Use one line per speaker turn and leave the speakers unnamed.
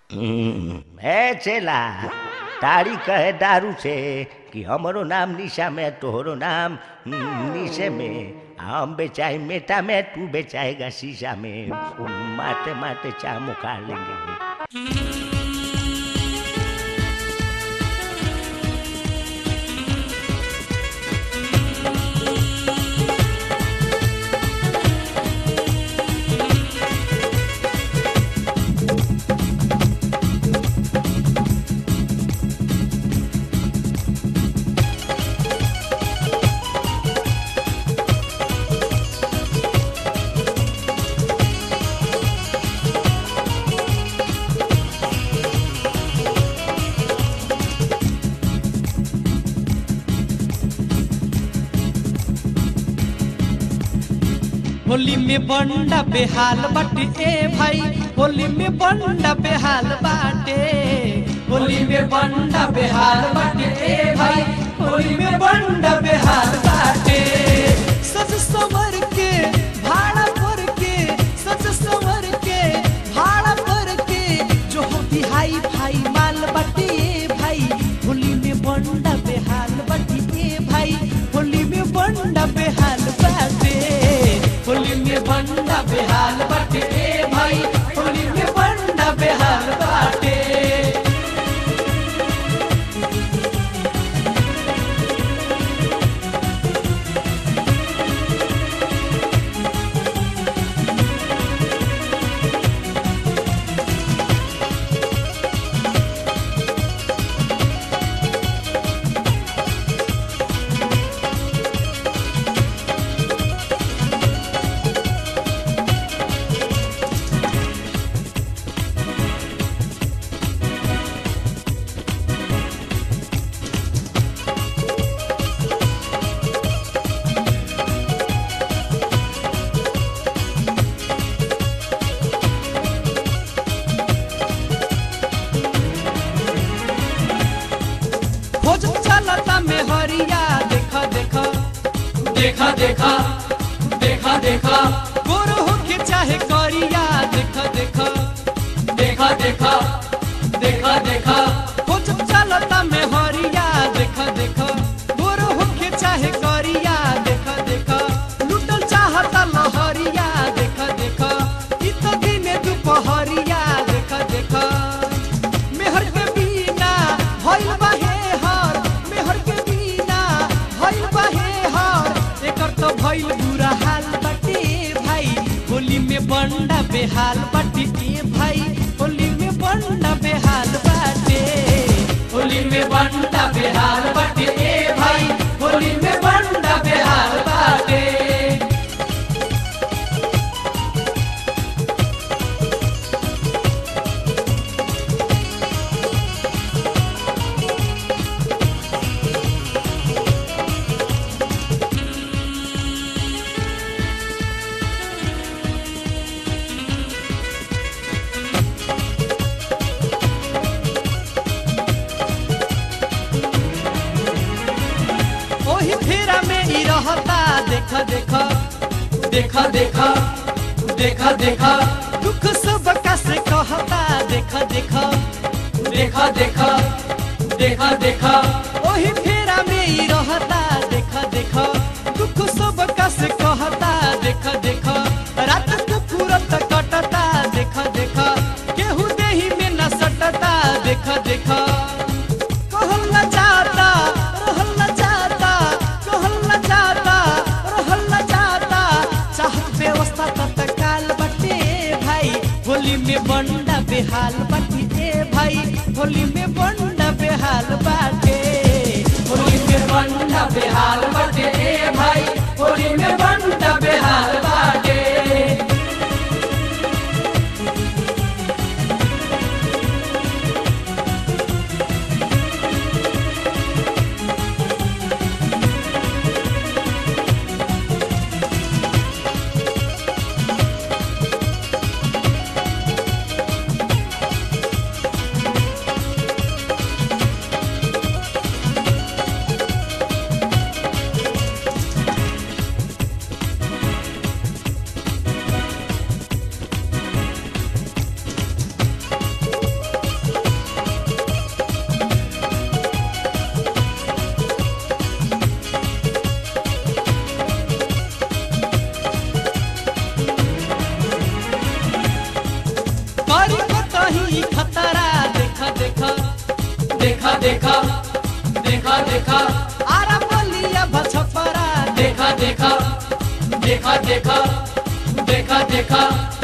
ए चेला तारी कहे दारू से कि हमरो नाम निशा में तोहरो नाम निशे में हम बेचाए मेटा में तू बेचाएगा शीशा में माटे माटे चा मुखा लेंगे
होली में बंडा बेहाल बाटे ए भाई होली में बंडा बेहाल बाटे होली में बंडा बेहाल बाटे ए भाई होली में बंडा बेहाल बाटे सज संवर के भाड़ा पर के सज संवर के भाड़ा पर के जो होती हाई भाई माल बाटे ए भाई होली में बंडा बेहाल बाटे ए भाई होली में बंडा बेहाल बाटे होली में बंडा बेहाल बाटे ए भाई होली में बंडा बेहाल बाटे खोज चलता में हरिया देखा देखा देखा देखा देखा देखा गोरो होके चाहे करिया देखा देखा देखा देखा देखा देखा खोज चलता में हरिया देखा देखा गोरो होके चाहे करिया देखा देखा लुटल चाहता लहरिया देखा देखा इ तो दिने दुपहरिया देखा देखा मेहर के बिना भइल बाहे हर मेहर के बिना भइल बाहे हर एकर तो भइल बुरा हाल बाटे भाई होली में बंडा बेहाल बाटे ए भाई होली में बंडा बेहाल बाटे होली में बंडा बेहाल बाटे ए भाई होली में बंडा बेहाल बाटे ओही फेरा में ही रहता देखा देखा देखा देखा देखा देखा दुख सब का से कहता देखा देखा देखा देखा देखा देखा ओही फेरा में ही रहता देखा देखा दुख सब का से कहता देखा देखा रात को पूरत कटता देखा देखा केहू देही में न सटता देखा देखा कहल न जाता रहल न जाता कहल न जाता रहल न जाता चाहत व्यवस्था तत्काल बटे भाई होली में बंडा बेहाल बटे भाई होली में बंडा बेहाल बाटे होली में बंडा बेहाल बटे भाई होली में बंडा बेहाल बाटे देखा देखा देखा देखा